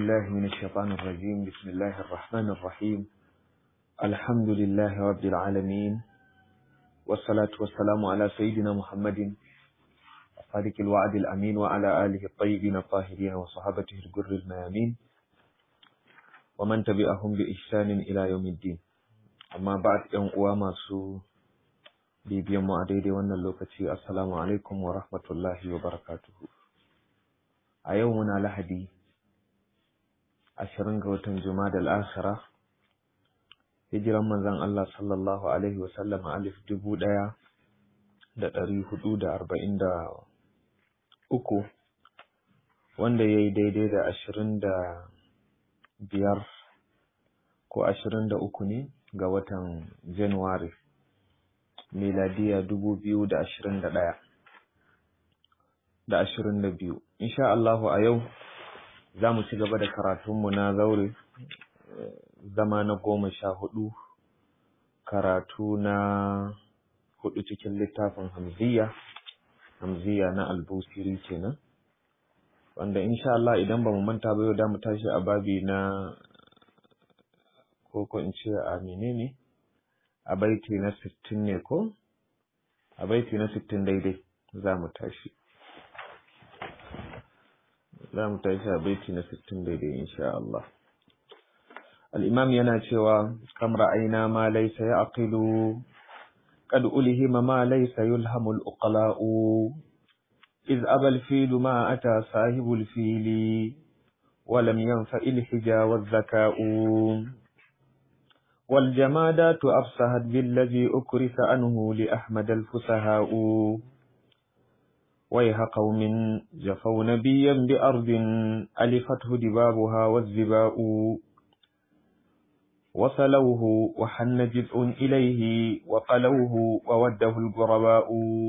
بالله من الشيطان الرجيم بسم الله الرحمن الرحيم الحمد لله رب العالمين والصلاة والسلام على سيدنا محمد صادق الوعد الأمين وعلى آله الطيبين الطاهرين وصحابته الجر الميامين ومن تبعهم بإحسان إلى يوم الدين أما بعد يوم قوام سو bibiyan mu a daidai wannan lokaci assalamu alaikum wa rahmatullahi wa barakatuhu a yau muna lahadi ashirin ga watan juma'a al-akhira hijiran manzon Allah sallallahu alaihi wa sallam alif dubu ɗaya da ɗari hudu da arba'in da uku wanda ya yi daidai da ashirin da biyar ko ashirin da uku ne ga watan januwari miladiya dubu biyu da ashirin da ɗaya da ashirin da biyu insha Allahu a yau za mu ci gaba da karatunmu na zaure zama na goma sha hudu karatu na hudu cikin littafin hamziya hamziya na albusiri kenan wanda insha Allah idan ba mu manta ba yau da mu tashi a babi na ko ko in ce a menene a baiti na sittin ne ko a baiti na sittin daidai za mu tashi za mu tashi a baiti na sittin daidai insha Allah al'imam yana cewa kam ra'aina ma laisa ya aqilu qad ulhima ma laisa yulhamul uqala'u iz abal filu ma ata sahibul fili ولم ينفع الحجا والذكاء والجمادات أفسهت بالذي أكرس عنه لأحمد الفسهاء ويح قوم جفوا نبيا بأرض ألفته دبابها والزباء وصلوه وحن جزء إليه وقلوه ووده الغرباء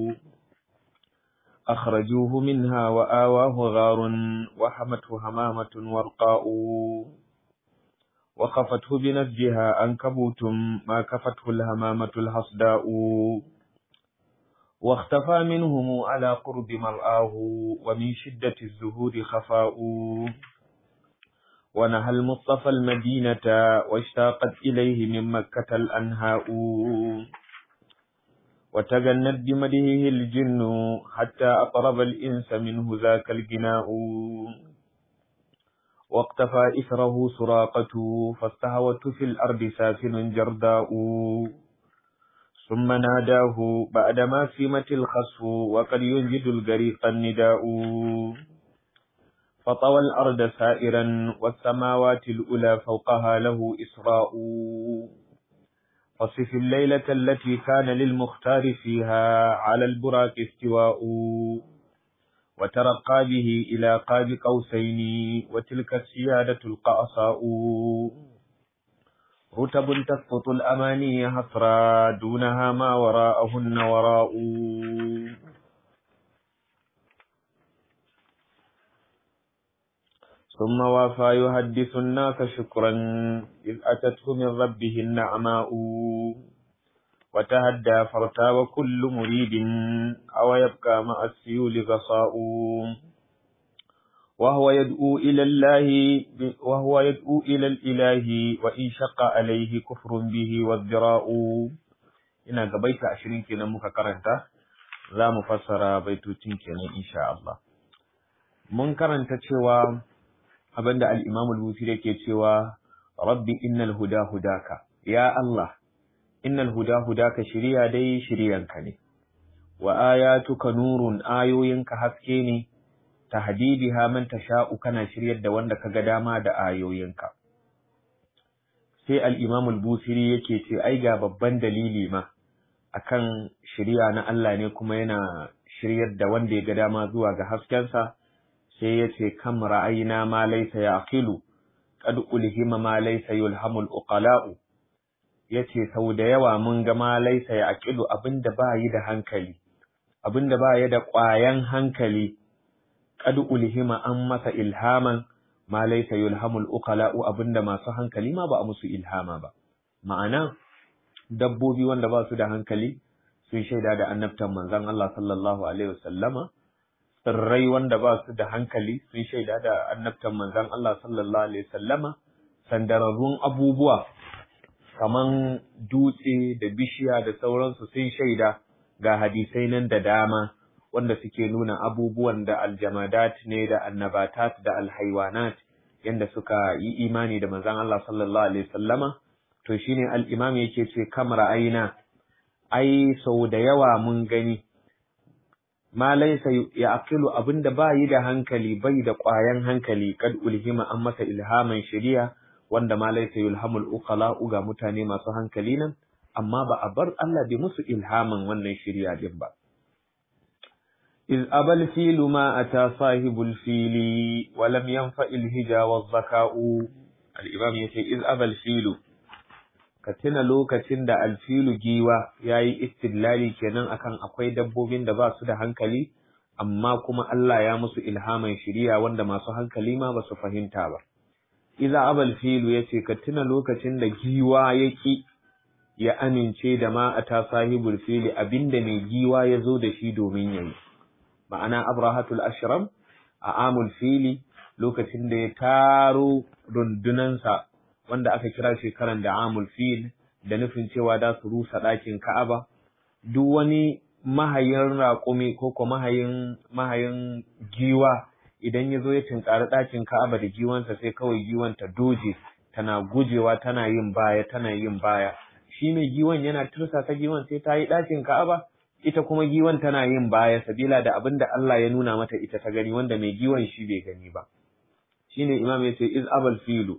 أخرجوه منها وآواه غار وحمته همامة ورقاء وقفته بنسجها أنكبوت ما كفته الهمامة الحصداء واختفى منهم على قرب مرآه ومن شدة الزهور خفاء ونهى المصطفى المدينة واشتاقت إليه من مكة الأنهاء وتجنت بمدهه الجن حتى أقرب الإنس منه ذاك الجناء واقتفى إثره سراقة فاستهوت في الأرض سافل جرداء ثم ناداه بعدما سمت الخسف وقد ينجد الغريق النداء فطوى الأرض سائرا والسماوات الأولى فوقها له إسراء فصف الليلة التي كان للمختار فيها على البراك استواء وترقى به إلى قاب قوسين وتلك السيادة القأصاء رتب تسقط الأماني حسرا دونها ما وراءهن وراء ثم وافى يحدث الناس شكرا إذ أتته من ربه النعماء وتهدى فارتاب كل مريد أو يبقى مع السيول غصاء وهو يدعو إلى الله وهو يدعو إلى الإله وإن شق عليه كفر به والذراء ina ga baita ashirin kenan muka karanta za mu fassara baitocin kenan insha Allah mun karanta cewa abinda al-Imam al-Bukhari yake cewa rabbi innal huda hudaka ya Allah innal huda hudaka shiriya dai shiriyanka ne wa ayatuka nurun ayoyinka haske ne tahdidiha man tasha'u kana shiryar da wanda kaga dama da ayoyinka sai al-Imam al-Busiri yake ce ai ga babban dalili ma akan shiriya na Allah ne kuma yana shiryar da wanda ya ga dama zuwa ga haskensa sai yace kam ra'ayna ma laysa yaqilu qad ulhima ma laysa yulhamul uqala'u yace sau da yawa mun ga ma laisa ya aqilu abinda ba yi da hankali abinda ba ya da ƙwayan hankali qad ulhima an masa ilhaman ma laisa yulhamul uqala'u abinda masu hankali ma ba a musu ilhama ba ma'ana dabbobi wanda ba su da hankali sun shaida da annabtan manzon Allah sallallahu alaihi wasallama tsirrai wanda ba su da hankali sun shaida da annabtan manzon Allah sallallahu alaihi wasallama sandararrun abubuwa kaman dutse da bishiya da sauransu sun shaida ga hadisai nan da dama wanda suke nuna abubuwan da aljamadat ne da annabatat da alhaiwanat yanda suka yi imani da manzon Allah sallallahu alaihi wasallama to shine al-imam yake ce kamar aina ai sau da yawa mun gani ma laysa ya'qilu abinda ba yi da hankali bai da ƙwayan hankali kad ulhima an masa ilhaman shari'a wanda ma laysa yulhamul uqala ga mutane masu hankali nan amma ba a bar Allah bai musu ilhaman wannan shari'a din ba إذ أبى الفيل ما أتى صاحب الفيل ولم ينفع الهجا والذكاء الإمام يقول إذ أبى الفيل كتنا لوكacin da alfilu giwa yayi istidlali kenan akan akwai dabbobin da ba su da hankali amma kuma Allah ya musu ilhaman shiriya wanda masu hankali ma ba su fahimta ba Iza abal filu yace ka tuna lokacin da giwa yaki ya amince da ma ata sahibul fili abinda mai giwa ya zo da shi domin yayi ma'ana abrahatul ashram a amul fili lokacin da ya taro rundunansa wanda aka kira shekaran da amul fil da nufin cewa da su rusa ɗakin ka'aba duk wani mahayin raƙumi ko ko mahayin mahayin giwa idan ya zo ya tinkari ɗakin ka'aba da giwansa sai kawai giwan ta doje tana gujewa tana yin baya tana yin baya shi mai giwan yana tursasa giwan sai ta yi ɗakin ka'aba ita kuma giwan tana yin baya sabila da abin da Allah ya nuna mata ita ta gani wanda mai giwan shi bai gani ba shine imam ya ce iz abal filu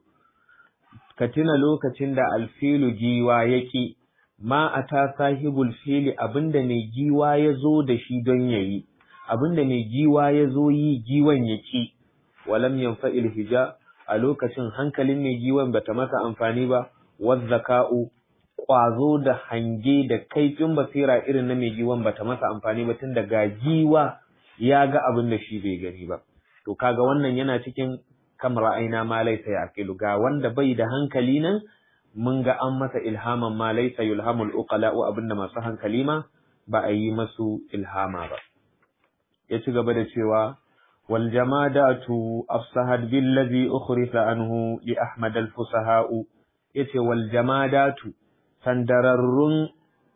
ka tuna lokacin da alfilu giwa yaki ma ata sahibul fili abinda mai giwa ya zo da shi don yayi abinda mai giwa ya zo yi giwan yaki walam yanfa'il hija a lokacin hankalin mai giwan bata masa amfani ba wazzaka'u ƙwazo da hange da kaifin basira irin na mai giwan bata masa amfani ba tun ga giwa ya ga abin da shi bai gani ba to kaga wannan yana cikin kamar aina ma laisa yaqilu ga wanda bai da hankali nan mun ga an masa ilhaman ma laisa yulhamul uqala wa abinda masu hankali ma ba a yi masu ilhama ba ya ci gaba da cewa wal jamadatu afsahat billazi ukhrisa anhu li ahmad al fusaha'u yace wal jamadatu sandararrun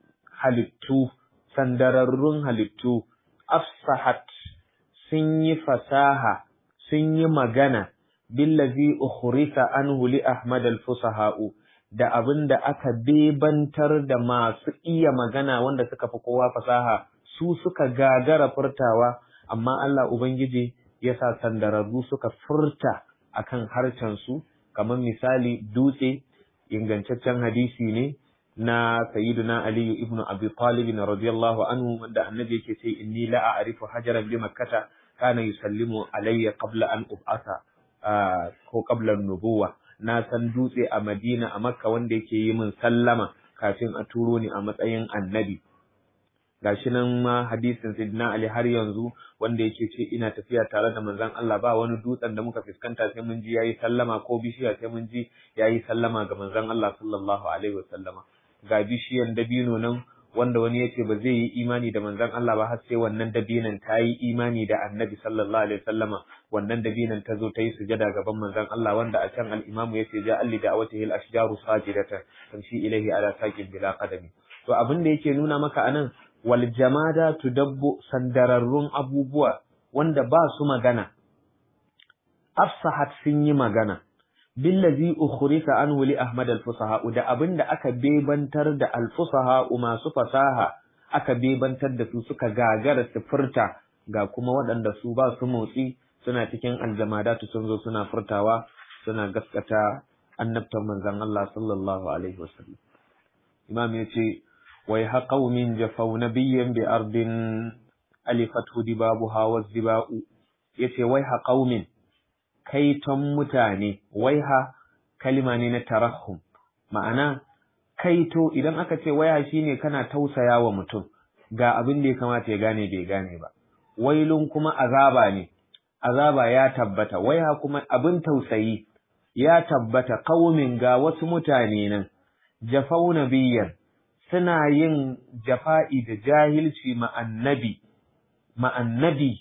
halittu sandararrun halittu afsahat sun yi fasaha sun yi magana billazi ukhrisa anhu li ahmad al-fusaha'u da abin da aka bebantar da masu iya magana wanda suka fi kowa fasaha su suka gagara furtawa amma Allah ubangiji ya sa sandararru suka furta akan harcen su kamar misali dutse ingantaccen hadisi ne na sayyiduna Ali ibn Abi Talib radiyallahu anhu wanda annabi yake ce inni la a'rifu hajaran bi makkata kana yusallimu alayya qabla an ub'asa ko qabla nubuwa na san dutse a Madina a Makka wanda yake yi min sallama kafin a turo ni a matsayin annabi gashi nan ma hadisin Sayyidina Ali har yanzu wanda yake ce ina tafiya tare da manzon Allah ba wani dutsen da muka fuskanta sai mun ji yayi sallama ko bishiya sai mun ji yayi sallama ga manzon Allah sallallahu alaihi wasallama ga bishiyan dabino nan wanda wani yace ba zai yi imani da manzon Allah ba har sai wannan dabinan ta yi imani da annabi sallallahu alaihi wasallama wannan dabinan ta zo ta yi sujada gaban manzon Allah wanda a can al-imamu yace ja alli da awatihi al-ashjaru sajidatan tamshi ilaihi ala saqin bila qadami to abin da yake nuna maka anan wal jamada tudabbu sandararrun abubuwa wanda ba su magana afsahat sun yi magana billazi ukhrisa anhu li ahmad al-fusaha da abinda aka bebantar da al-fusaha masu fasaha aka bebantar da su suka gagara su furta ga kuma waɗanda su ba su motsi suna cikin aljamadatu sun zo suna furtawa suna gaskata annabtan manzon Allah sallallahu alaihi wasallam imam yace wai ha qaumin jafaw nabiyyan bi ardin alifatu dibabuha wa ziba'u yace wai ha qaumin kaiton mutane waiha kalima ne na tarahum ma'ana kaito idan aka ce waya shine kana tausaya wa mutum ga abin da ya kamata ya gane bai gane ba wailun kuma azaba ne azaba ya tabbata waiha kuma abin tausayi ya tabbata qaumin ga wasu mutane nan jafau nabiyyan suna yin jafa'i da jahilci ma annabi ma annabi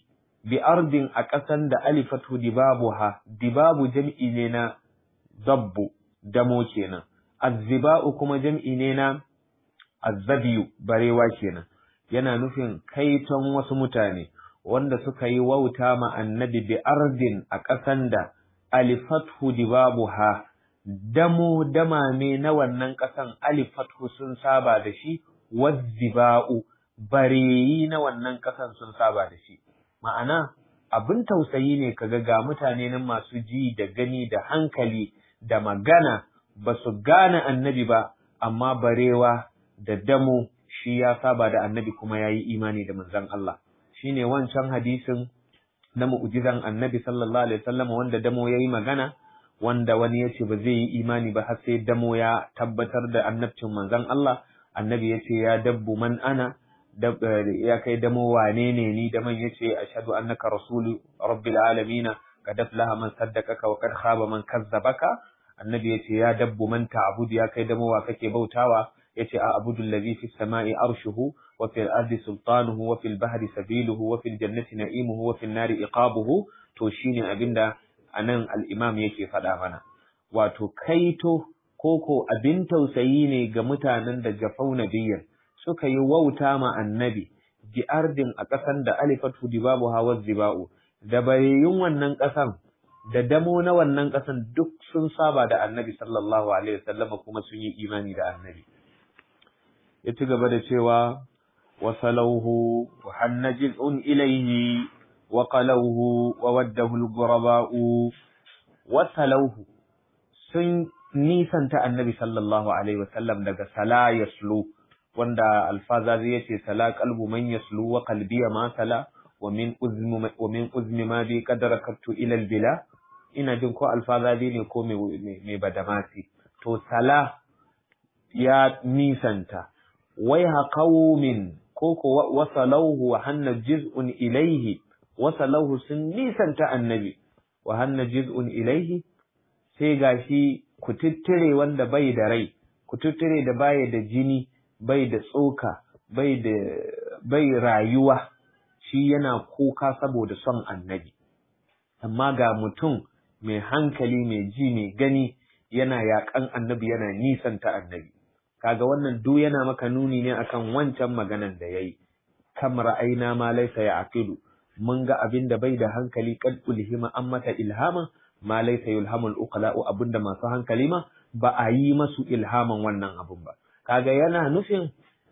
bi ardin a ƙasan da alifatu dibabuha dibabu jam'i ne na zabbu damo kenan azziba'u kuma jam'i ne na azzabiyu barewa kenan yana nufin kaiton wasu mutane wanda suka yi wauta ma annabi bi ardin a ƙasan da alifatu dibabuha damo damame na wannan ƙasan alifatu sun saba da shi wazziba'u bareyi na wannan ƙasan sun saba da shi ma'ana abin tausayi ne kaga ga mutane nan masu ji da gani da hankali da magana ba su gane annabi ba amma barewa da damo shi ya saba da annabi kuma ya yi imani da manzon Allah shine wancan hadisin na mu'jizan annabi sallallahu alaihi wasallam wanda damo ya yi magana wanda wani ya ce ba zai yi imani ba har sai damo ya tabbatar da annabcin manzon Allah annabi ya ce ya dabbu man ana ya kai damo wane ne ni da man ya ce ashhadu annaka rasulu rabbil alamin qad aflaha man saddaqaka wa qad khaba man kazzabaka annabi ya ce ya dabbu man ta'budu ya kai damo wa kake bautawa yace a abudu allazi fi samai arshuhu wa fil ardi sultanuhu wa fil bahri sabiluhu wa fil jannati na'imuhu wa fil nari iqabuhu to shine abinda anan al-imam yake faɗa mana wato kaito koko abin tausayi ne ga mutanen da jafau nabiyyan suka yi wauta ma annabi bi ardin a ƙasan da alifatu dibabu hawa ziba'u da bayayyun wannan ƙasan da damo na wannan ƙasan duk sun saba da annabi sallallahu alaihi wasallam kuma sun yi imani da annabi ya ci gaba da cewa wasalauhu wa hannajil'un ilaihi wa qalauhu wa waddahu al-ghuraba'u wasalauhu sun nisanta annabi sallallahu alaihi wasallam daga sala yaslu wanda alfazazi yace sala qalbu man yaslu wa qalbi ma sala wa min uzmi wa min uzmi ma bi qadarakatu ila al-bila ina jin ko alfazazi ne ko mai badamasi to sala ya nisanta waiha qaumin koko wasalauhu wa hanna juz'un ilaihi wasalauhu sun nisanta annabi wa hanna juz'un ilaihi sai gashi kututture wanda bai da rai kututture da baya da jini bai da tsoka bai da bai rayuwa shi yana kuka saboda son annabi amma ga mutum mai hankali mai ji mai gani yana yaƙan annabi yana nisanta annabi kaga wannan duk yana maka nuni ne akan wancan maganan da yayi kam ra'ayna ma laysa ya'qilu mun ga abin da bai da hankali qad ulhima an mata ilhama ma laysa yulhamul uqala'u abinda masu hankali ma ba a yi masu ilhaman wannan abun ba kaga yana nufin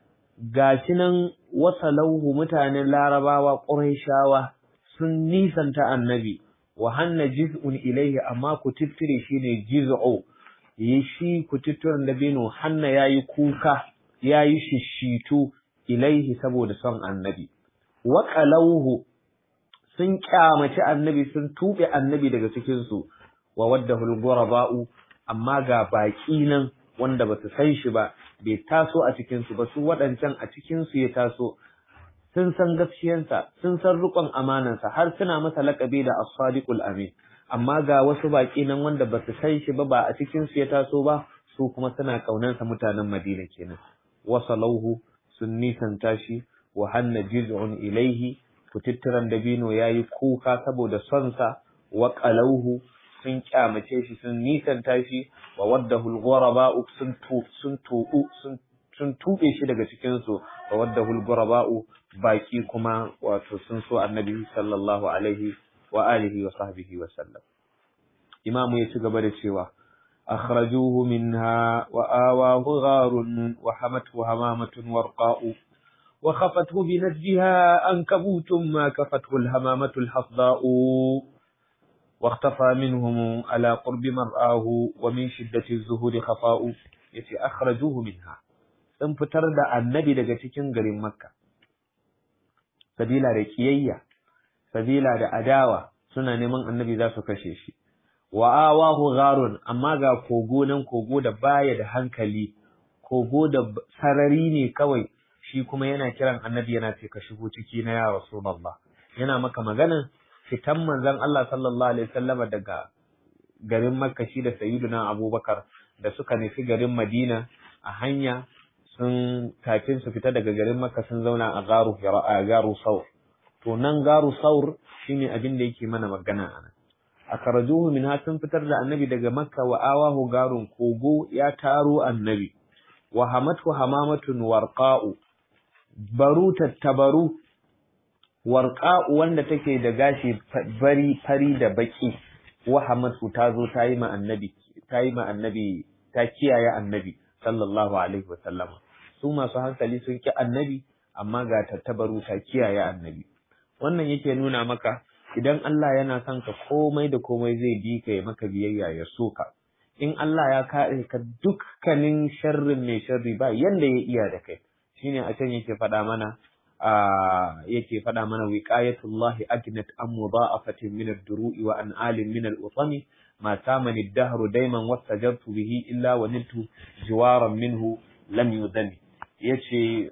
gashi nan wasalauhu mutanen larabawa qurayshawa sun nisanta annabi wa hanna jiz'un ilaihi amma ku tittire shine jiz'u yi shi kututturen dabino hanna ya yi kuka ya yi shishitu ilaihi saboda son annabi wa qalawhu sun kyamaci annabi sun tuɓe annabi daga cikinsu wa wadda hulguraba'u amma ga baƙi nan wanda ba su san shi ba bai taso a cikinsu ba su waɗancan a cikinsu ya taso sun san gaskiyansa sun san riƙon amanansa har suna masa laƙabi da as-sadiqul amin amma ga wasu baƙi nan wanda ba su san shi ba ba a cikin su ya taso ba su kuma suna ƙaunarsa mutanen Madina kenan wasalauhu sun nisanta shi wa hanna jiz'un ilaihi kututturan dabino yayi kuka saboda son sa wa qalauhu sun kyamace shi sun nisanta shi wa waddahu al-ghuraba sun tu sun tubu sun sun tube shi daga cikin su wa waddahu al-ghuraba baki kuma wato sun so annabi sallallahu alaihi wa alihi wa sahbihi wa sallam imamu ya ci gaba da cewa akhrajuhu minha wa awahu gharun wa hamathu hamamatun warqa'u wa khafathu bi najjiha ankabutun ma kafathu alhamamatu alhafda'u واختفى منهم على قرب مرآه ومن شدة الزهور خفاء yace akhrajuhu minha sun fitar da annabi daga cikin garin makka sabila da kiyayya sabila da adawa suna neman annabi za su kashe shi wa awahu gharun amma ga kogo nan kogo da baya da hankali kogo da sarari ne kawai shi kuma yana kiran annabi yana ce ka shigo ciki na ya rasulullah yana maka magana fitan manzon Allah sallallahu alaihi wasallam daga garin Makka shi da Sayyiduna Abubakar da suka nufi garin Madina a hanya sun kafin su fita daga garin Makka sun zauna a garu a garu sau to nan garu saur shine abin da yake mana magana a nan akhrajuhu min sun fitar da annabi daga makka wa awahu garun kogo ya taro annabi wa hamatu hamamatun warqa'u baru tattabaru warqa'u wanda take da gashi bari fari da baki wa hamatu ta zo ta yi ma annabi ta yi ma annabi ta kiyaye annabi sallallahu alaihi wa sallam su masu hankali sun ki annabi amma ga tattabaru ta kiyaye annabi wannan yake nuna maka idan Allah yana son ka komai da komai zai bi ka ya maka biyayya ya so ka in Allah ya kare ka dukkanin sharrin mai sharri ba yanda ya iya da kai shine a can yake faɗa mana yake faɗa mana wiqayatullahi ajnat am mudha'afatin min ad-duru'i wa an alim min al-utami ma tamani ad-dahru dayman wastajartu bihi illa wa niltu jiwaran minhu lam yudani yace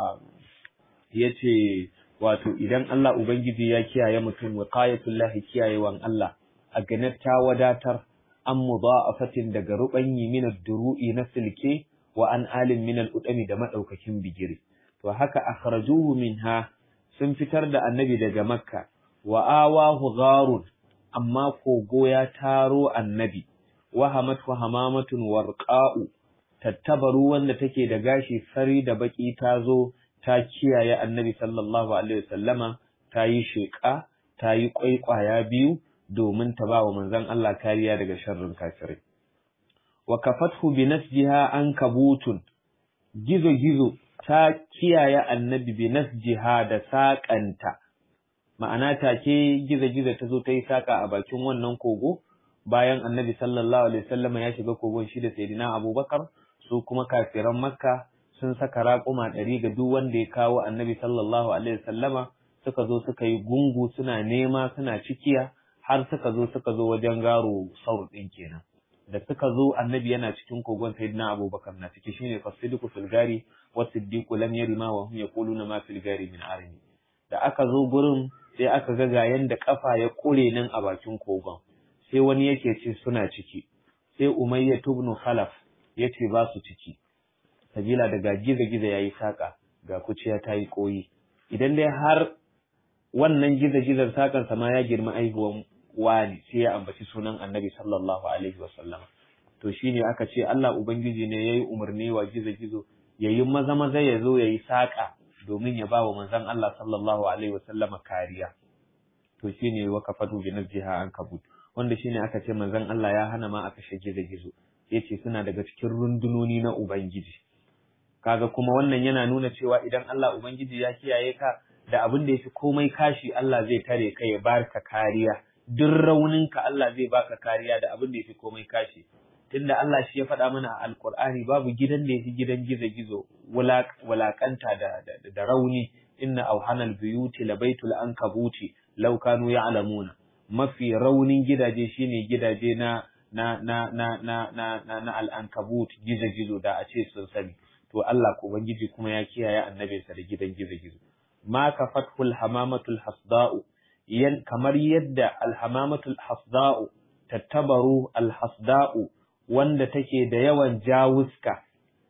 yace wato idan Allah Ubangiji ya kiyaye mutum wiqayatullahi kiyayewan Allah a ganar ta wadatar an mudha'afatin daga rubanyi min ad-duru'i na silke wa an alim min al-udami da madaukakin bigire to haka akhrajuhu minha sun fitar da annabi daga makka wa awahu gharun amma kogo ya taro annabi wa hamatu hamamatun warqa'u tattabaru wanda take da gashi fari da baki ta zo ta kiyaye annabi sallallahu alaihi wasallama ta yi sheƙa ta yi ƙwaiƙwaya biyu domin ta ba wa manzon Allah kariya daga sharrin kafirai wa kafathu bi nasjiha an kabutun gizo gizo ta kiyaye annabi bi nasjiha da saƙanta ma'ana take gizo gizo ta zo ta yi saƙa a bakin wannan kogo bayan annabi sallallahu alaihi wasallama ya shiga kogon shi da sayyidina abubakar su kuma kafiran makka sun saka raƙuma ɗari ga duk wanda ya kawo annabi sallallahu alaihi wasallama suka zo suka yi gungu suna nema suna cikiya har suka zo suka zo wajen garo saur ɗin kenan da suka zo annabi yana cikin kogon sayyidina abubakar na ciki shine fasidiku fil gari wa siddiqu lam yarima wa hum yaquluna ma fil gari min arimi da aka zo gurin sai aka ga ga yanda kafa ya kure nan a bakin kogon sai wani yake ce suna ciki sai umayya ibn khalaf yace ba su ciki sabila daga giza-giza ya yi saƙa ga kuciya ta yi ƙoyi idan dai har wannan giza-gizar saƙansa ma ya girma aihuwan wani sai ya ambaci sunan annabi sallallahu alaihi wasallam to shine aka ce Allah ubangiji ne yayi umarni wa gizo-gizo yayi maza maza ya zo yayi saƙa domin ya ba wa manzon Allah sallallahu alaihi wasallama kariya to shine wa kafatu bi nazjiha an kabut wanda shine aka ce manzon Allah ya hana ma a kashe gizo-gizo yace suna daga cikin rundunoni na ubangiji kaga kuma wannan yana nuna cewa idan Allah Ubangiji ya kiyaye ka da abin da yafi komai kashi Allah zai tare ka ya barka kariya duk rauninka Allah zai baka kariya da abin da yafi komai kashi tunda Allah shi ya faɗa mana a Alƙur'ani babu gidan da yafi gidan gizo-gizo wulakanta da, da, da rauni inna auhanal buyuti labaitul ankabuti law kanu ya'lamuna mafi raunin gidaje shine gidaje na na na na na na, na, na al'ankabut gizo-gizo da a ce sun sani to Allah ko ubangiji kuma ya kiyaye annabinsa da gidan gizo-gizo ma ka fathul hamamatul hasda'u yan kamar yadda alhamamatul hasda'u tattabaru alhasda'u wanda take da yawan jawuska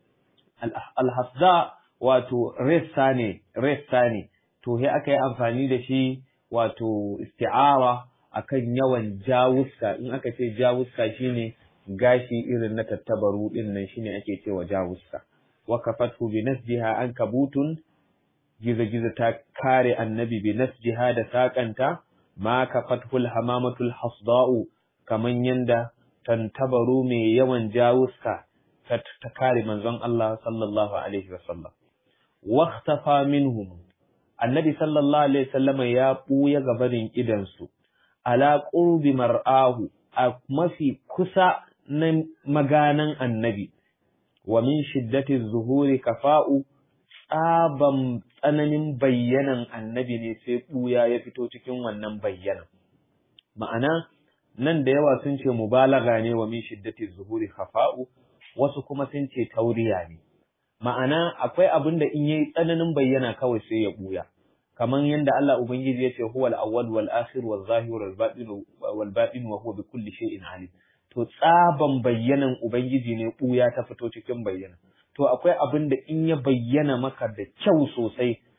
alhasda wato ressa ne ressa ne to sai aka yi amfani da shi wato isti'ara akan yawan jawuska in aka ce jawuska shine gashi irin na tattabaru din nan shine ake cewa jawuska wakafathu bi nasjiha an kabutun giza-giza ta kare annabi bi nasjiha da saƙanta ma kafathul hamamatul hasda'u kaman yanda tantabaru mai yawan jawuska ta kare manzon Allah sallallahu alaihi wasallam waqtafa minhum annabi sallallahu alaihi wasallam ya buya gabarin idansu ala qurbi mar'ahu a mafi kusa na maganan annabi wa min shiddati zuhuri kafa'u tsaban tsananin bayyanan annabi ne sai ɓuya ya fito cikin wannan bayyanan ma'ana nan da yawa sun ce mubalaga ne wa min shiddati zuhuri kafa'u wasu kuma sun ce tauriya ne ma'ana akwai abin da in yayi tsananin bayyana kawai sai ya ɓuya kaman yadda Allah ubangiji ya ce huwal awwal wal akhir wal zahir wal batin wal batin wa huwa bi kulli shay'in alim to tsaban bayyanan Ubangiji ne ɓuya ta fito cikin bayyana. To akwai abin da in ya bayyana maka da kyau sosai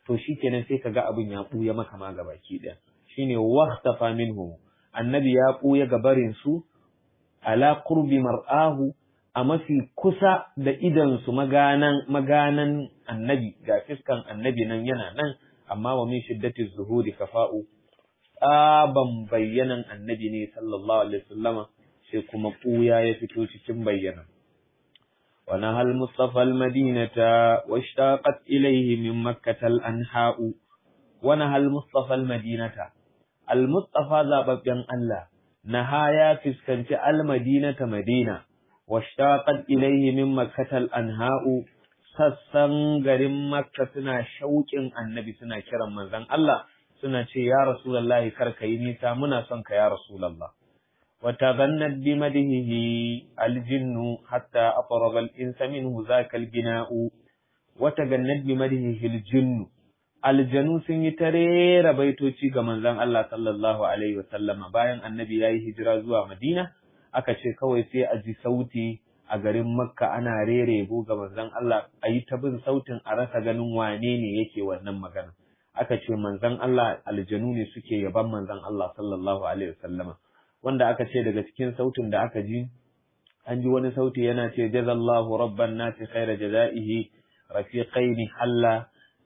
to shikenan sai kaga abin ya buya maka ma gabaki daya shine waqtafa minhu annabi ya buya gabarin su ala qurbi mar'ahu a mafi kusa da idan su maganan maganan annabi ga fiskan annabi nan yana nan amma wa min shiddati zuhuri kafa'u tsaban bayyanan annabi ne sallallahu alaihi wasallama sai kuma ɓuya ya fito cikin bayyana. Wani hal Mustapha al-Madinata wa shtaqat ilayhi min Makkah al-anha'u wani hal Mustapha al-Madinata al-Mustafa zababben Allah naha ya fuskanci al-Madinata Madina wa shtaqat ilayhi min Makkah al-anha'u sassan garin Makka suna shauƙin annabi suna kiran manzon Allah suna ce ya Rasulullahi kar ka yi nisa muna son ka ya Rasulullah وتغنت بمدهه الجن حتى أطرب الإنس منه ذاك البناء وتغنت بمدهه الجن aljanu sun yi tarera baitoci ga manzon Allah sallallahu alaihi wasallama bayan annabi yayi hijira zuwa Madina aka ce kawai sai a ji sauti a garin Makka ana rere yabo ga manzon Allah a yi ta bin sautin a rasa ganin wane ne yake wannan magana aka ce manzon Allah aljanu ne suke yaban manzon Allah sallallahu alaihi wasallama wanda aka ce daga cikin sautin da aka ji an ji wani sauti yana ce jazallahu rabban nasi khaira jazaihi rafiqaini halla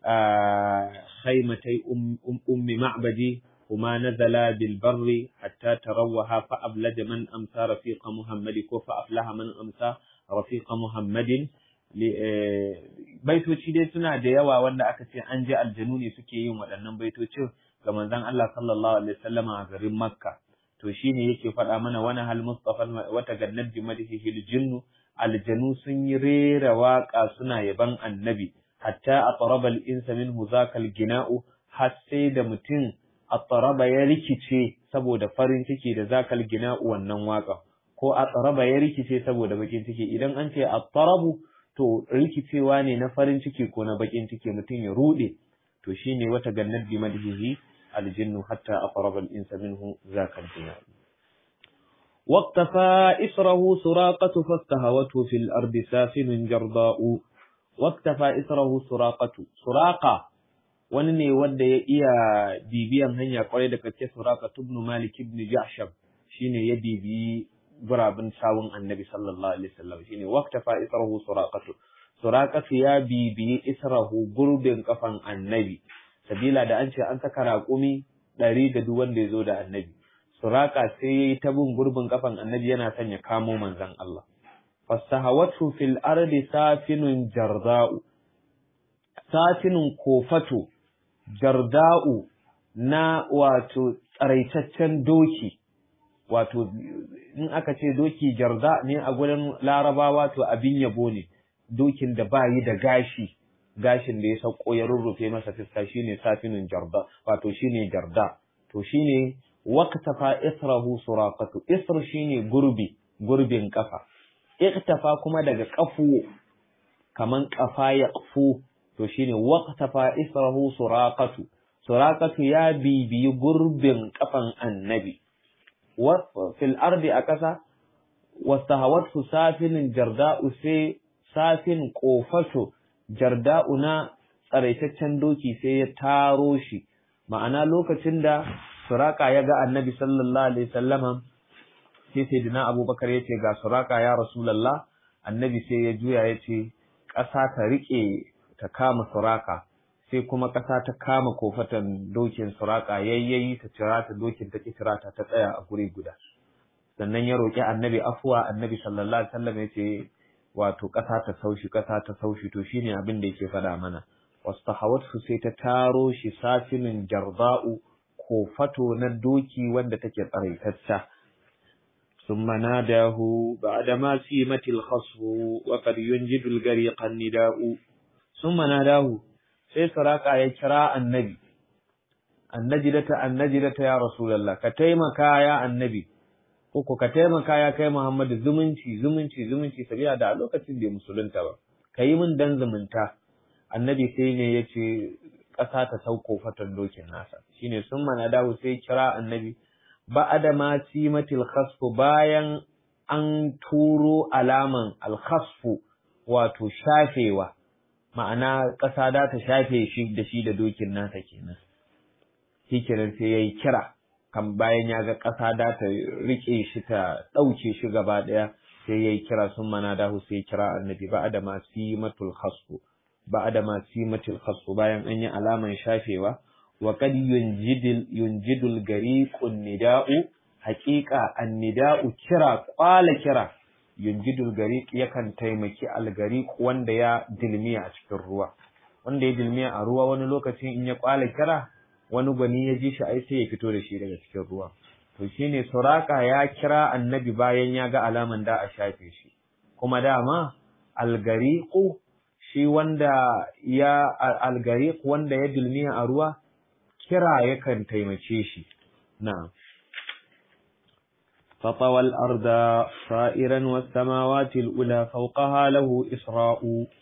khaymatai ummi ma'badi kuma nazala bil barri hatta tarawaha fa ablaja man amsa rafiqa muhammadi ko fa aflaha man amsa rafiqa muhammadin baitoci dai suna da yawa wanda aka ce an ji aljanu ne suke yin waɗannan baitocin ga manzon Allah sallallahu alaihi wasallama a garin Makka to shine yake faɗa mana wani hal mustafa wata gannat bi madhihi jinnu aljanu sun yi rera waka suna yaban annabi hatta atraba al insa minhu zakal gina'u har sai da mutum atraba ya rikice saboda farin ciki da zakal gina'u wannan waka ko atraba ya rikice saboda bakin ciki idan an ce atrabu to rikicewa ne na farin ciki ko na bakin ciki mutum ya rude to shine wata gannat bi madhihi الجن حتى أقرب الإنس منه ذاك الجنان واقتفى إسره سراقة فاستهوته في الأرض سافن جرضاء واقتفى إسره سراقة سراقة wani ne wanda ya iya bibiyan hanya kwarai da kake suraka ibn malik ibn jahsham shine ya bibi gurabin sawun annabi sallallahu alaihi wasallam shine waqtafa israhu suraqatu suraqatu ya bibi israhu gurbin kafan annabi sabila da an ce an saka raƙumi ɗari da duk wanda ya zo da annabi suraka sai ya yi ta bin gurbin kafan annabi yana son ya kamo manzon Allah fasahawatu fil ardi safinun jarda'u safinun kofato jarda'u na wato tsaraitaccen doki wato in aka ce doki jarda ne a gurin larabawa to abin yabo ne dokin da ba yi da gashi gashin da ya sauko ya rurrufe masa fiska shine safinin jarda wato shine jarda to shine waqtafa israhu suraqatu isr shine gurbi gurbin kafa iktafa kuma daga kafu kaman kafa ya qafu to shine waqtafa israhu suraqatu suraqatu ya bibiyi gurbin kafan annabi wa fil ardi akasa wastahawatu safinin jarda'u sai safin kofato jarda'u na tsaraitaccen doki sai ya taro shi ma'ana lokacin da suraka ya ga annabi sallallahu alaihi sallama sai sai dina abubakar ya ce ga suraka ya rasulallah annabi sai ya juya ya ce ƙasa ta riƙe ta kama suraka sai kuma ƙasa ta kama kofatan dokin suraka yayyayi ta cira ta dokin ta kira ta ta tsaya a guri guda sannan ya roƙi annabi afuwa annabi sallallahu alaihi wasallam ya ce wato ƙasa ta saushi ƙasa ta saushi to shine abin da yake faɗa mana wastahawatsu sai ta taro shi safinin jarda'u ko fato na doki wanda take tsaraitacca ثم ناداه بعدما سيمت الخصف وقد ينجد الغريق النداء ثم ناداه sai saraka ya kira annabi annajidata annajidata ya rasulullah ka taimaka ya annabi ko ka taimaka ya kai Muhammadu zumunci zumunci zumunci sabiya da a lokacin bai musulunta ba ka yi min dan zumunta annabi sai ne ya ce ƙasa ta sauko fatan dokin nasa shine sun mana dawo sai kira annabi ba adama simatil khasfu bayan an turo alaman alkhasfu wato shafewa ma'ana ƙasa da ta shafe shi da shi da dokin nasa kenan hikirar sai ya yi kira kan bayan ya ga ƙasa da ta riƙe shi ta ɗauke shi gaba ɗaya sai ya yi kira sun mana dahu sai ya kira annabi ba da masu matul khasfu ba da masu matul khasfu bayan an yi alaman shafewa wa kad yunjidul yunjidul gariqun nida'u haqiqa annida'u kira kwala kira yunjidul gariq yakan taimaki algariq wanda ya dilmiya a cikin ruwa wanda ya dilmiya a ruwa wani lokacin in ya kwala kira wani gwani ya ji shi ai sai ya fito da shi daga cikin ruwa to shine suraka ya kira annabi bayan ya ga alaman da a shafe shi kuma dama algariqu shi wanda ya algariq wanda ya dilmiya a ruwa kira yakan taimake shi na'am فطوى الأرض صائرا والسماوات الأولى فوقها له إسراء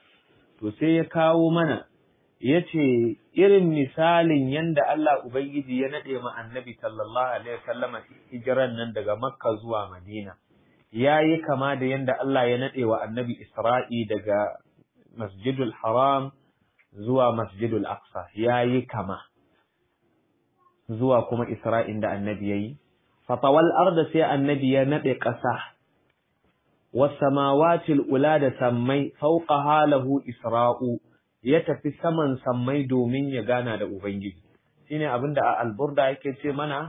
تسيكاو منا yace irin misalin yanda Allah Ubangiji ya nade ma Annabi sallallahu alaihi wasallam hijiran nan daga Makka zuwa Madina yayi kama da yanda Allah ya nade wa Annabi Isra'i daga Masjidul Haram zuwa Masjidul Aqsa yayi kama zuwa kuma Isra'in da Annabi yayi fatawal arda sai annabi ya nade ƙasa wasamawatil ula da sammai fauqa halahu isra'u ya tafi saman sammai domin ya gana da ubangiji shine abinda a alburda yake ce mana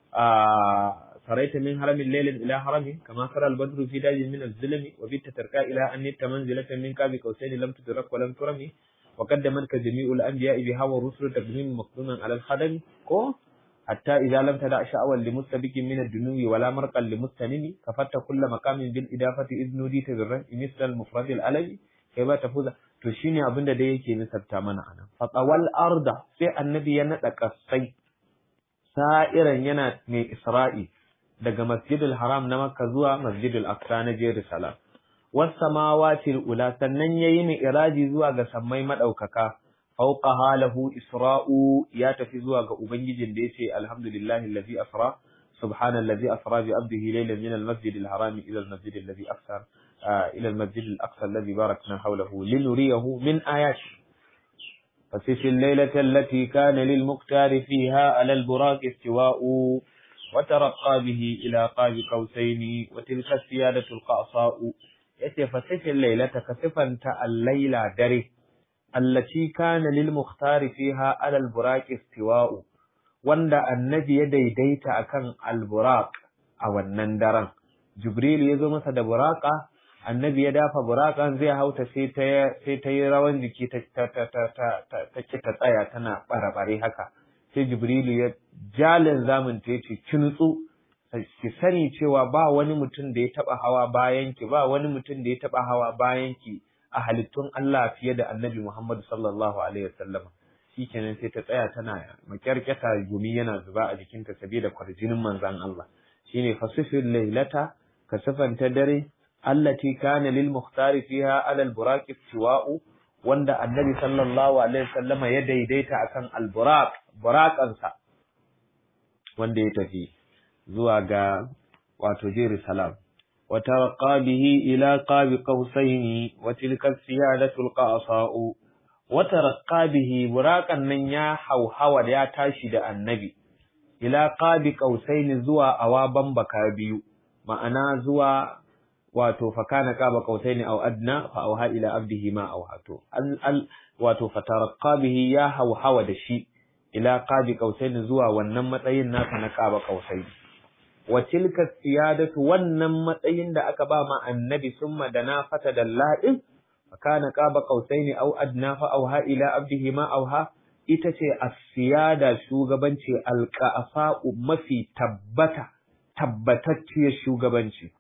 a saraita min haramin lailin ila harami kama sara albadru fi dajin min az-zulmi wa bi tatarka ila an manzilatan min qabi qausaini lam tudrak wa lam turami wa qaddamat ka jami'ul anbiya'i biha wa rusul taqdim maqduman ala al-khadami ko حتى إذا لم تدع شأوا لمستبك من الدنو ولا مرقا لمستنم كفت كل مقام بالإضافة إذ نوديت بالرفع مثل المفرد الألبي كيف تفوز تشيني أبن da yake nisabta mana anan fatawal arda sai annabi ya nada kasai sa'iran yana mai isra'i daga masjidul haram na makka zuwa masjidul aqsa na jerusalem was samawati ula sannan yayi mai iraji zuwa ga sammai madaukaka fauqaha lahu isra'u ya tafi zuwa ga ubangijin da yace alhamdulillahi allazi asra subhana allazi asra bi abdihi laylan min almasjid alharam ila almasjid alladhi aqsa ila almasjid alaqsa alladhi barakna hawlahu linuriyahu min ayati فسف الليلة التي كان للمختار فيها على البراق استواء وترقى به إلى قاب قوسين وتلك السيادة القعصاء يتفسف الليلة كسفا الليلة دره التي كان للمختار فيها على البراق استواء wanda annabi ya daidaita akan alburaq a wannan daren jibril ya zo masa da buraka annabi ya dafa burakan zai hauta sai ta sai ta yi rawan jiki ta ta ta ta ta ta ta tsaya tana barabare haka sai jibril ya jalin zamun ta yace ki nutsu ki sani cewa ba wani mutum da ya taba hawa bayan ki ba wani mutum da ya taba hawa bayan ki a halittun Allah fiye da annabi Muhammad sallallahu Alaihi wasallam shi kenan sai ta tsaya tana makyarkyata gumi yana zuba a jikinta saboda kwarjinin manzan Allah shine fasifin lailata ka sifanta dare allati kana lil muhtari fiha ala al buraq istiwa'u wanda annabi sallallahu alaihi wasallama ya daidaita akan al buraq buraqansa wanda ya tafi zuwa ga wato Jerusalem وترقى به إلى قاب قوسين وتلك السيادة القعصاء وترقى به براقا من يا حوحو يا تاشد النبي إلى قاب قوسين زوا أوابا بكابيو معنا زوا wato fakana qaba qausaini aw adna fa auha ila abdihi ma auhato al wato fatarqa bihi ya hawhawa da shi ila qabi qausaini zuwa wannan matsayin nasa na qaba qausaini wa tilka siyadatu wannan matsayin da aka ba ma annabi summa da na fata da ladin kana qaba qausaini aw adna fa auha ila abdihi ma auha ita ce as-siyada shugabanci alqafa mafi tabbata tabbatacciyar shugabanci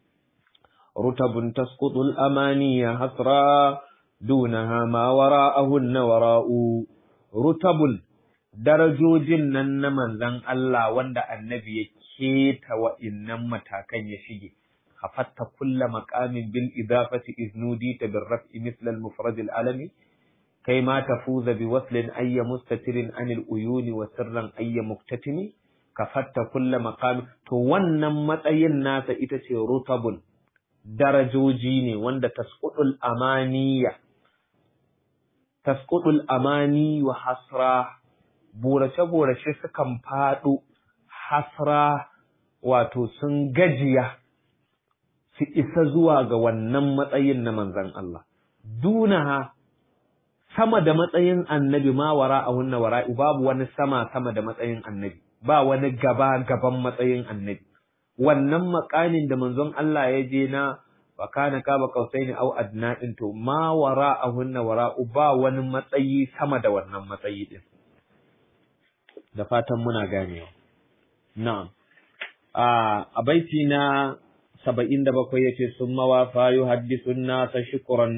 rutabun tasqutu al-amaniya hasra dunaha ma wara'ahunna wara'u rutabul darajojin nan na manzon Allah wanda annabi ya keta wa'innan matakan ya shige hafatta kulla maqamin bil idafati iznudi ta bil raf'i misla al mufrad al alami kai ma tafuza bi waslin ayya mustatirin anil uyuni wa sirran ayya muktatimi kafatta kulla maqam to wannan matsayin nasa ita ce rutabun darajoji ne wanda tasqudul amaniya tasqutul amani wa hasra burace burace sukan faɗo hasra wato sun gajiya su isa zuwa ga wannan matsayin na manzon Allah dunaha sama da matsayin annabi ma wara a hunna wara'i babu wani sama sama da matsayin annabi ba wani gaba gaban matsayin annabi wannan makamin da manzon Allah ya je na wa kana kaba kausaini au adna din to ma wara a hunna wara'u ba wani matsayi sama da wannan matsayi din da fatan muna ganewa na'am a baiti na saba'in da bakwai yace sun mawafa yuhaddisun nasa shukran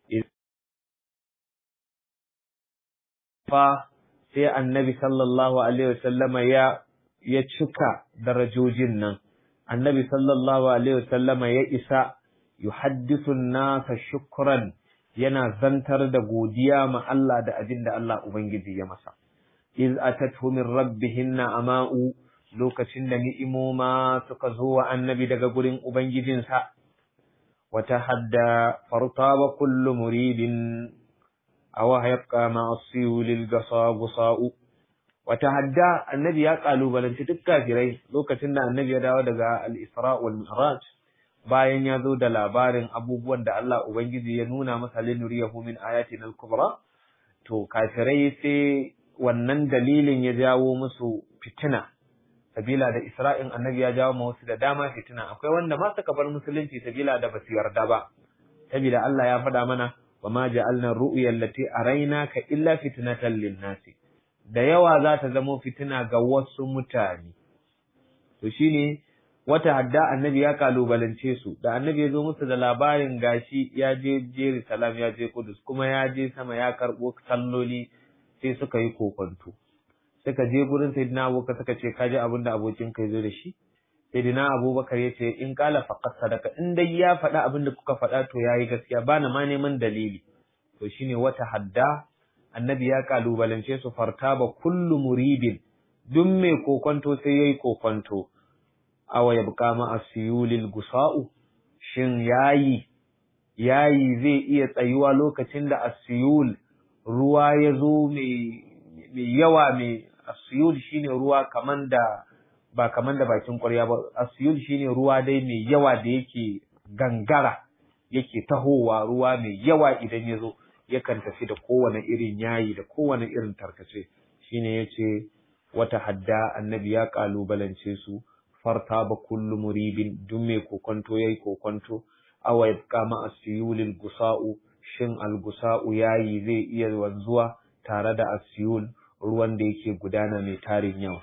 fa sai annabi sallallahu alaihi wasallama ya ya cika darajojin nan annabi sallallahu alaihi wasallama ya isa yuhaddisu nasa shukran yana zantar da godiya ma Allah da abin da Allah ubangiji ya masa iz atatu min rabbihinna ama'u lokacin da ni'imoma suka zo wa annabi daga gurin ubangijinsa wata hadda fartaba kullu muridin aw hayqa ma asiyulil gasa wata hadda annabi ya kalubalanci duk kafirai lokacin da annabi ya dawo daga al-isra wal mi'raj bayan ya zo da labarin abubuwan da Allah ubangiji ya nuna masa linuriyahu min ayatina al-kubra to kafirai sai wannan dalilin ya jawo musu fitina sabila da isra'in annabi ya jawo ma wasu da dama fitina akwai wanda ma suka bar musulunci sabila da basu yarda ba sabila Allah ya faɗa mana wa ma ja'alna ru'ya allati arainaka illa fitnatan lin-nasi da yawa za ta zamo fitina ga wasu mutane to shine wata hadda annabi ya kalubalance su da annabi ya zo musu da labarin gashi ya je Jerusalem ya je Kudus kuma ya je sama ya karɓo salloli sai suka yi kokonto suka je gurin sayyidina Abubakar suka ce kaji abin da abokin kai zo da shi sayyidina Abubakar ya ce in kala faqat sadaka in dai ya faɗa abin da kuka faɗa to yayi gaskiya bana ma neman dalili to shine wata hadda annabi ya kalubalance su fartaba kullu muridin duk mai kokonto sai yayi kokonto awa yabqa ma asyulil gusa'u shin yayi yayi zai iya tsayuwa lokacin da asyul ruwa ya zo mai yawa mai asyul shine ruwa kaman da ba kaman da bakin ƙwarya ba asyul shine ruwa dai mai yawa da yake gangara yake tahowa ruwa mai yawa idan ya zo yakan tafi da kowane irin yayi da kowane irin tarkace shine yace wata hadda annabi ya kalubalance su farta ba kullu muribin duk mai kokonto yayi kokonto awa yabqa ma asyulil gusa'u shin algusa'u yayi zai iya wanzuwa tare da asyul ruwan da yake gudana mai tarin yawa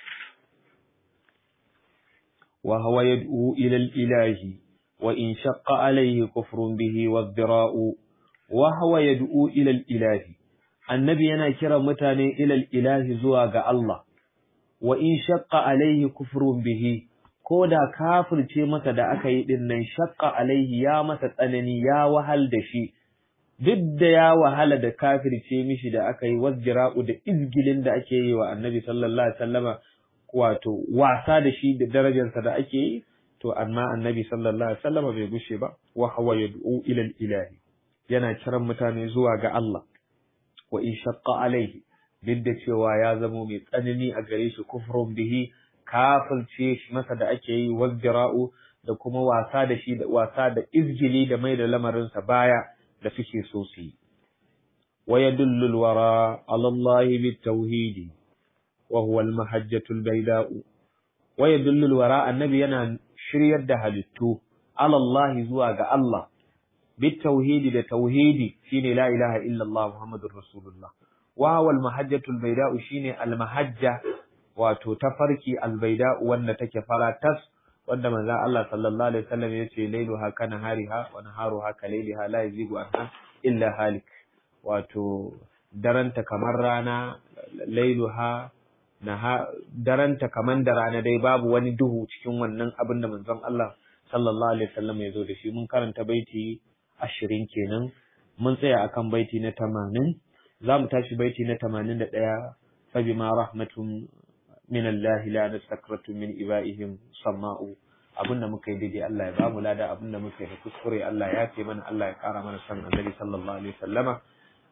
wa huwa yad'u ila ilahi wa in shaqqa alayhi kufrun bihi wadh-dhira'u wa huwa yad'u ila ilahi annabi yana kira mutane ila ilahi zuwa ga Allah wa in shaqqa alayhi kufrun bihi ko da kafirce masa da aka yi din nan shaqqa alaihi ya masa tsanani ya wahal da shi duk da ya wahala da kafirce mishi da aka yi wasjira'u da izgilin da ake yi wa annabi sallallahu alaihi wasallama wato wasa da shi da darajarsa da ake yi to amma annabi sallallahu alaihi wasallama bai gushe ba wa huwa yad'u ila ilahi yana kiran mutane zuwa ga Allah wa in shaqqa alaihi duk da cewa ya zamo mai tsanani a gare shi kufrun bihi kafirce shi masa da ake yi wasjira'u da kuma wasa da shi da wasa da izgili da mai da lamarinsa baya da suke so su yi. Wa yadullu alwara ala Allah bitawhid wa huwa almahajjatu albayda'u wa yadullu alwara annabi yana shiryar da halittu ala Allah zuwa ga Allah bitawhid da tauhidi shine la ilaha illa Allah muhammadur rasulullah wa huwa almahajjatu albayda'u shine almahajja wato tafarki albayda'u wanda take fara tas wanda manzon Allah sallallahu alaihi wasallam yace lailuha kana hariha wa naharuha ka lailiha la yazigu anha illa halik wato daranta kamar rana lailuha naha daranta kamar da rana dai babu wani duhu cikin wannan abin da manzon Allah sallallahu alaihi wasallam ya zo da shi mun karanta baiti 20 kenan mun tsaya akan baiti na 80 zamu tashi baiti na 81 fa bima rahmatun min Allah la nastakratu min ibaihim sama'u abinda muka yi daidai Allah ya bamu lada abinda muka yi kuskure Allah ya ce mana Allah ya kara mana san annabi sallallahu alaihi wasallama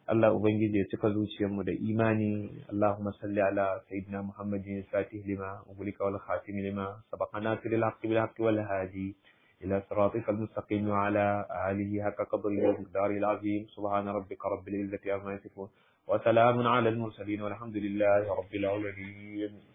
Allah ubangiji ya cika zuciyarmu da imani Allahumma salli ala sayyidina Muhammadin fatih lima ugulika wal khatim lima sabaqa nasiril haqqi bil haqqi wal hadi إلى صراطك المستقيم وعلى آله حق قدره ومقداره العظيم سبحان ربك رب العزة عما يصفون وسلام على المرسلين والحمد لله رب العالمين